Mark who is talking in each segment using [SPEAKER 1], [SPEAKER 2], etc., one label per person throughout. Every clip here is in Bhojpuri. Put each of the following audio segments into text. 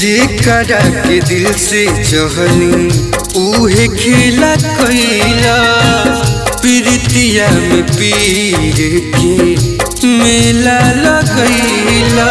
[SPEAKER 1] जेकरा के दिल से चहली उहे खेला कैला प्रीतिया में पीर के मेला लगैला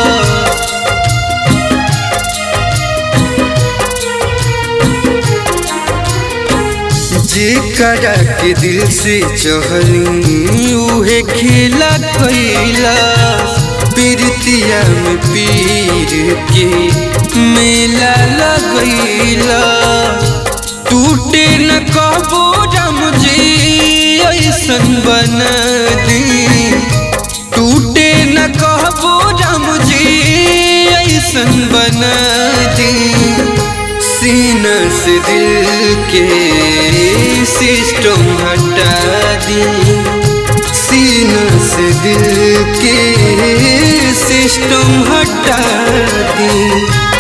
[SPEAKER 1] जेकरा के दिल से चहली उहे खेला कैला प्रीतिया में पीर के मेला लगैला टूटे न कबो राम जी ऐसन बना दी टूटे न कहबो राम जी ऐसन बना दी सीना से दिल के सिस्टम हटा दी सीना से दिल के सिस्टम हटा दी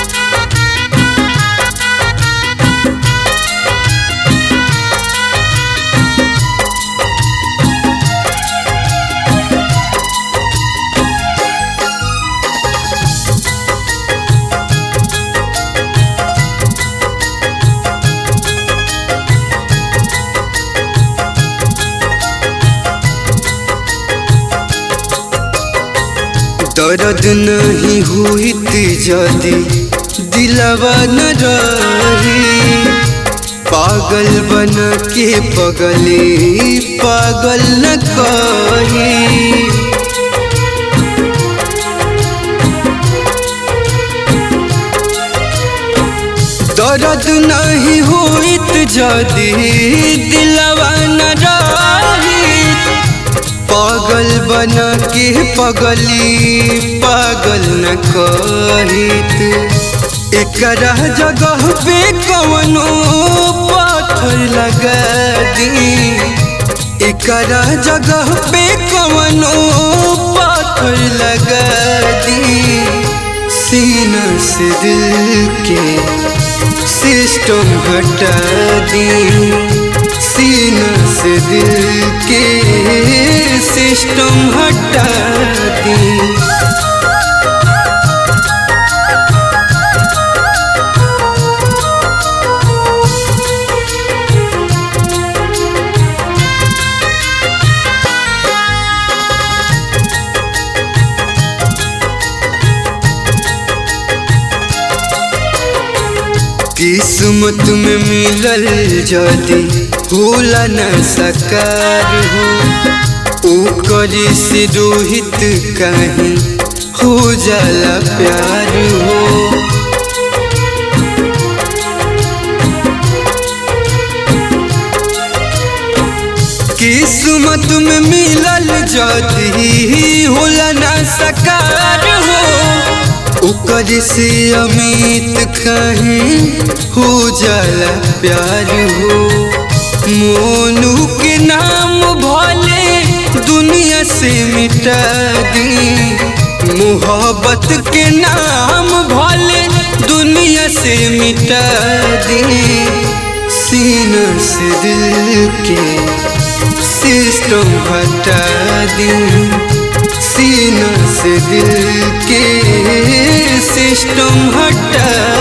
[SPEAKER 1] दर्द नहीं हुईत जदी दिलवा न रही पागल बन के पगले पागल न कही दर्द नहीं हुईत जदी दिलवा न रही पागल बना के पगली पागल न कहित एकरा जगह पे कवनो पाथर लगा दी एकरा जगह पे कवनो पाथर लगा दी सीना से दिल के सिस्टम हटा दी सीना से दिल के सिस्टम हटा दी किस्मत में मिलल जदी होला न सकार हो ओकरी से रोहित कहीं हो जाला प्यार हो किस्मत में मिलल जदी होला न सकार हो ओकर से अमित कहीं हो जाला प्यार हो मोनू के नाम भले दुनिया से मिटा दी मोहब्बत के नाम भले दुनिया से मिटा दी सीना से दिल के सिस्टम हटा दी सीना से दिल के सिस्टम हटा